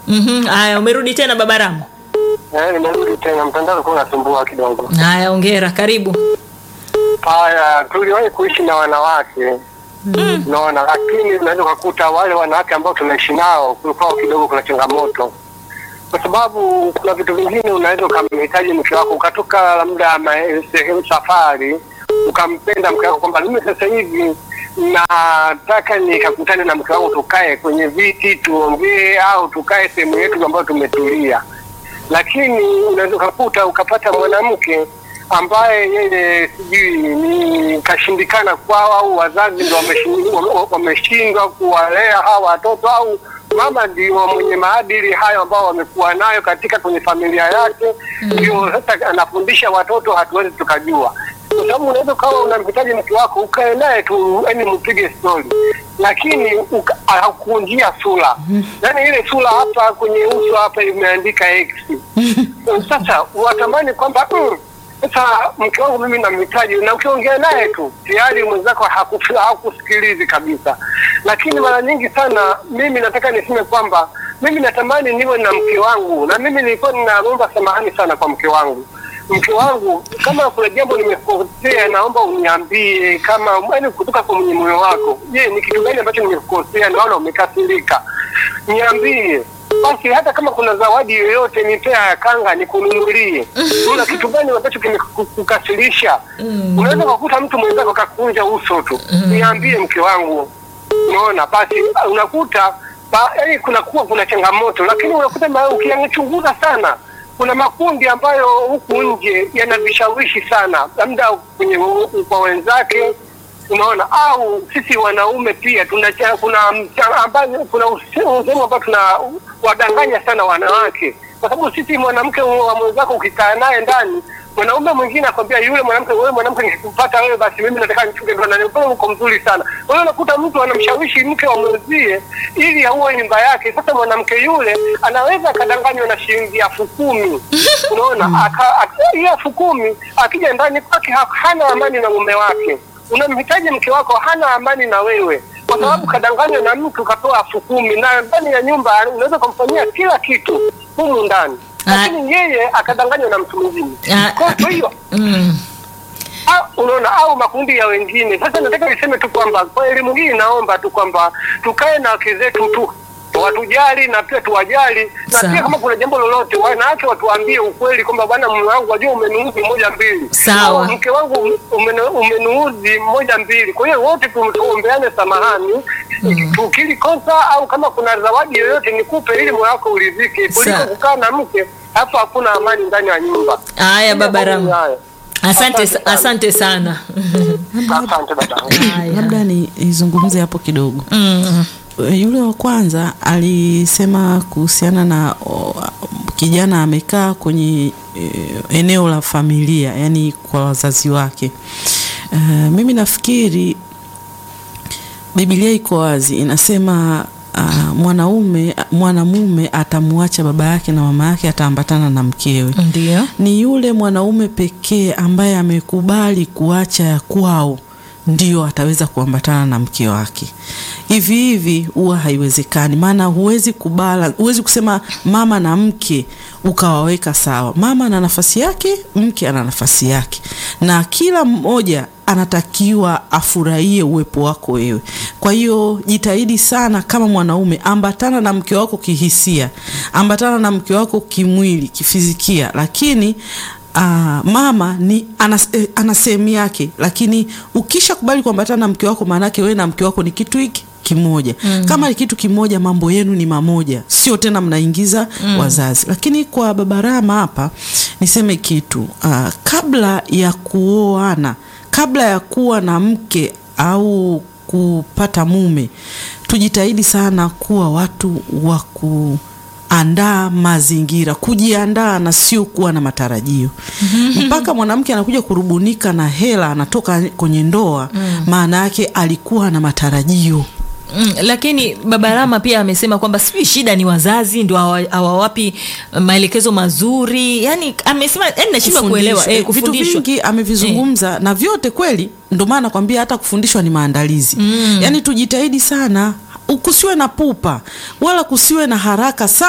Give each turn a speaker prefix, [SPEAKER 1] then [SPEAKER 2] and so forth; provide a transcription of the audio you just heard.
[SPEAKER 1] Mhm, haya umerudi tena baba Rama.
[SPEAKER 2] Eh, nimerudi tena, mtandao ulikuwa unasumbua kidogo.
[SPEAKER 1] Haya ongera, karibu.
[SPEAKER 2] Haya, tuliwahi kuishi na wanawake unaona, lakini unaweza ukakuta wale wanawake ambao tunaishi nao kulikuwa kidogo kuna changamoto, kwa sababu kuna vitu vingine unaweza ukamhitaji mke wako ukatoka labda ma- sehemu safari ukampenda mke wako kwamba mimi sasa hivi nataka nikakutane na mke wangu tukae kwenye viti tuongee, au tukae sehemu yetu ambayo tumetulia lakini unaweza ukakuta ukapata mwanamke ambaye yeye sijui ni kashindikana kwao au wazazi ndo wameshindwa wame- wameshindwa kuwalea hawa watoto au mama ndio mwenye maadili hayo ambao wamekuwa nayo katika kwenye familia yake ndio sasa anafundisha watoto hatuwezi tukajua kwa sababu unaweza ukawa unamhitaji mtu wako ukae naye tu yani mpige stori lakini uka- hakunjia sura yaani ile sura hapa kwenye uso hapa imeandika x sasa watamani kwamba mm, sasa mke wangu mimi namhitaji na ukiongea naye tu tayari mwenzako hakufi- hakusikilizi kabisa lakini mara nyingi sana mimi nataka niseme kwamba mimi natamani niwe na mke wangu na mimi nilikuwa ninaomba samahani sana kwa mke wangu mke wangu kama kuna jambo nimekosea naomba uniambie kama yani kutoka kwenye moyo wako je ni kitu gani ambacho nimekosea naona umekasirika niambie basi hata kama kuna zawadi yoyote nipea ya kanga nikununulie kuna kitu gani ambacho kimekukasirisha unaweza kukuta mtu mwenzako kakunja uso tu niambie mke wangu unaona basi unakuta ba, yani kunakuwa kuna changamoto lakini unakuta ma- ukichunguza sana kuna makundi ambayo huku nje yana vishawishi sana labda kwenye kwa wenzake unaona au sisi wanaume pia tuna kuna mcha- ambayo kuna usehemu ambao tuna wadanganya sana wanawake kwa sababu sisi mwanamke wa mwenzako ukikaa naye ndani mwanaume mwingine akwambia yule mwanamke wewe mwanamke nikikupata wewe basi mimi nataka nichunge ndoa na wewe uko mzuri sana kwa hiyo unakuta mtu anamshawishi mke wa mwenzie ili auwe nyumba yake sasa mwanamke yule anaweza akadanganywa na shilingi elfu kumi unaona aka- aka- hiyo elfu kumi akija ndani kwake ha- hana amani na mume wake unamhitaji mke wako hana amani na wewe kwa sababu kadanganywa na mtu katoa elfu kumi na ndani ya nyumba unaweza ukamfanyia kila kitu humu ndani
[SPEAKER 1] Ah.
[SPEAKER 2] lakini yeye akadanganywa na mtu mwingine
[SPEAKER 1] Ah.
[SPEAKER 2] kwa hiyo
[SPEAKER 1] Mm.
[SPEAKER 2] au- unaona au makundi ya wengine sasa nataka niseme tu kwamba kwa elimu hii naomba tu kwamba tukae na wake zetu tu watujali na pia tuwajali na
[SPEAKER 1] Sawa.
[SPEAKER 2] pia kama kuna jambo lolote wanawake watuambie ukweli kwamba bwana mume wangu wajua umeniudhi moja mbili
[SPEAKER 1] Sawa.
[SPEAKER 2] Au mke wangu umenu- umeniudhi moja mbili kwa hiyo wote tu- tuombeane samahani tukili kosa au kama kuna zawadi yoyote nikupe ili moyo wako uridhike kuliko
[SPEAKER 1] Sawa.
[SPEAKER 2] kukaa na mke hapo hakuna amani ndani ya nyumba
[SPEAKER 1] Haya baba Rama.
[SPEAKER 2] Haya.
[SPEAKER 1] Asante
[SPEAKER 2] Asante
[SPEAKER 1] sa-
[SPEAKER 2] sana.
[SPEAKER 1] asante sana.
[SPEAKER 2] asante dadangu
[SPEAKER 1] Haya.
[SPEAKER 3] labda ni nizungumze hapo kidogo
[SPEAKER 1] Mm.
[SPEAKER 3] yule wa kwanza alisema kuhusiana na o, kijana amekaa kwenye e, eneo la familia yani kwa wazazi wake e, mimi nafikiri Biblia iko wazi inasema uh, mwanaume mwanamume atamwacha baba yake na mama yake ataambatana na mkewe
[SPEAKER 1] Ndio.
[SPEAKER 3] ni yule mwanaume pekee ambaye amekubali kuacha ya kwao ndio ataweza kuambatana na mke wake. Hivi hivi huwa haiwezekani, maana huwezi kubala, huwezi kusema mama na mke ukawaweka sawa. Mama ana nafasi yake, mke ana nafasi yake, na kila mmoja anatakiwa afurahie uwepo wako wewe. Kwa hiyo jitahidi sana kama mwanaume, ambatana na mke wako kihisia, ambatana na mke wako kimwili, kifizikia, lakini Aa, mama ni ana, eh, ana sehemu yake, lakini ukisha kubali kuambatana na mke wako, maanake wewe na mke wako ni kitu hiki kimoja. Mm. Kama ni kitu kimoja, mambo yenu ni mamoja, sio tena mnaingiza mm. wazazi. Lakini kwa baba Rama hapa niseme kitu aa, kabla ya kuoana, kabla ya kuwa na mke au kupata mume, tujitahidi sana kuwa watu wa ku andaa mazingira, kujiandaa na sio kuwa na matarajio. Mpaka mwanamke anakuja kurubunika na hela, anatoka kwenye ndoa, maana yake alikuwa na matarajio.
[SPEAKER 1] Mm, lakini baba Rama pia amesema kwamba sijui shida ni wazazi ndio hawa- hawawapi maelekezo mazuri. Yani amesema yani nashindwa kuelewa
[SPEAKER 3] Kufundishwa.
[SPEAKER 1] eh,
[SPEAKER 3] Eh, vitu
[SPEAKER 1] kufundishwa.
[SPEAKER 3] vingi amevizungumza na vyote kweli, ndo maana nakwambia hata kufundishwa ni maandalizi. Yaani tujitahidi sana, kusiwe na pupa wala kusiwe na haraka sana.